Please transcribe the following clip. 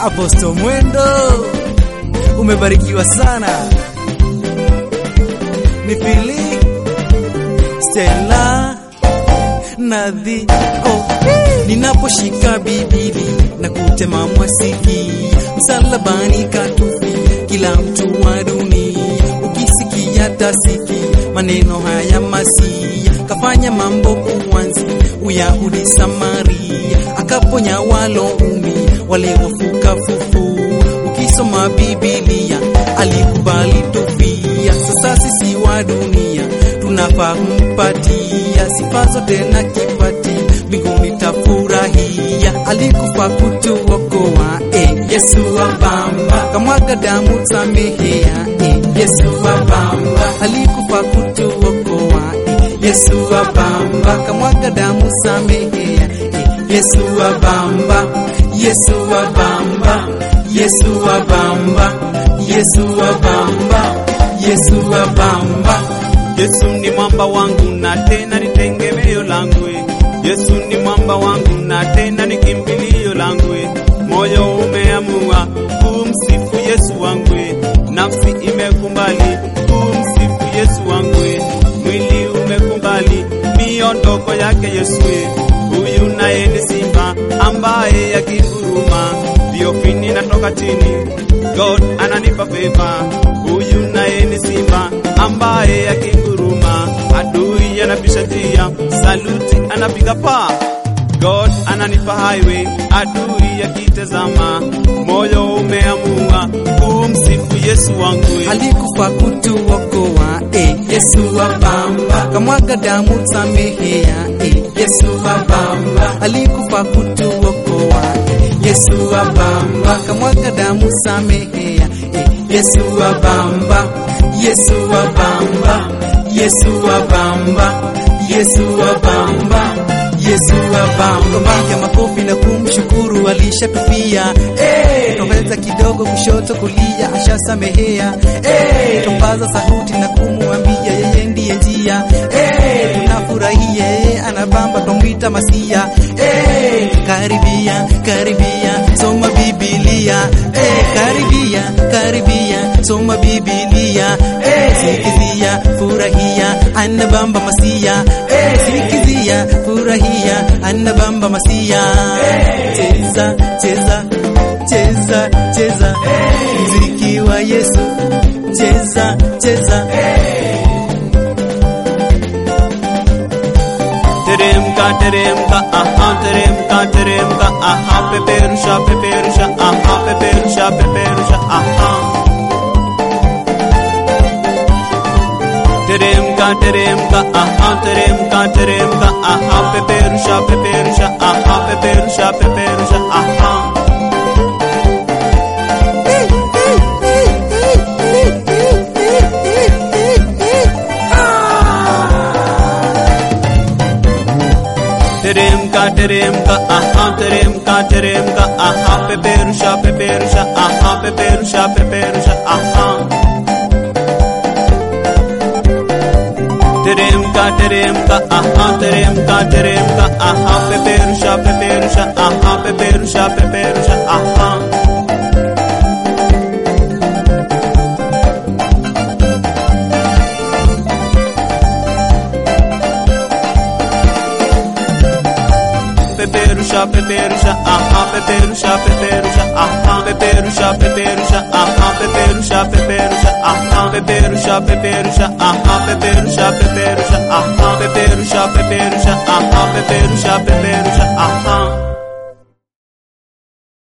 Aposto Mwendo, umebarikiwa sana. Ni Fili Stella Nadhi oh. Ninaposhika Bibili na kutema mwasiki msalabani katufi kila mtu wa dunia ukisikia tasiki maneno haya Masia kafanya mambo kuanzi Uyahudi Samaria akaponya waloumi wale wafuka fufu ukisoma Biblia alikubali tufia sasa sisi wa dunia tunafaa kumpatia sifa zote na kipati mbinguni tafurahia alikufa kutuokoa eh, Yesu wa bamba kamwaga damu samehea eh, Yesu wa bamba alikufa kutuokoa eh, Yesu wa bamba kamwaga damu samehea eh, Yesu wa bamba Yesu wa bamba Yesu wa bamba Yesu wa bamba Yesu wa bamba Yesu ni mwamba wangu na tena ni tegemeo langu. Yesu ni mwamba wangu na tena ni kimbilio langu. Moyo umeamua kumsifu Yesu wangu, nafsi imekubali kumsifu Yesu wangu, mwili umekubali miondoko yake Yesu. Huyu naye ni simba ambaye akinguruma viofini natoka chini, God ananipa favor. Huyu naye ni simba ambaye akinguruma adui anapisha njia, saluti anapiga paa. God ananipa highway, adui akitazama, moyo umeamua kumsifu Yesu wangu. alikufa kutuokoa eh, Yesu wa bamba kamwaga damu samehea eh, Yesu wa bamba alikufa kutuokoa eh, Yesu wa bamba kamwaga damu samehea eh, Yesu wa bamba Yesu wa bamba Yesu wa bamba Yesu wa bamba Yesu wa bamba piga makofi na kumshukuru alishatufia eh tongeza kidogo kushoto kulia ashasamehea eh tupaza sauti na kumwambia yeye ndiye njia eh tunafurahia yeye anabamba twamwita masia eh karibia karibia soma biblia eh karibia karibia soma biblia eh sikizia furahia anabamba masia eh sikizia furahia anabamba masia cheza cheza cheza cheza mziki wa Yesu cheza cheza Teremka, teremka, aha, teremka, teremka, aha, peperusha, peperusha, aha, peperusha, peperusha, aha. Teremka, teremka, aha, teremka, teremka, aha, peperusha, peperusha, aha, peperusha, peperusha, aha. Teremka, teremka, aha, teremka, teremka, aha, peperusha, peperusha, aha, peperusha, peperusha, aha. Teremka, teremka, aha, teremka, teremka, aha, peperusha, peperusha, aha, peperusha, peperusha, aha. peperusha, peperusha, aha, peperusha, peperusha, aha, peperusha, peperusha, aha, peperusha, peperusha, aha, peperusha, peperusha, aha, peperusha, peperusha, aha, peperusha, peperusha, aha, peperusha, peperusha, aha.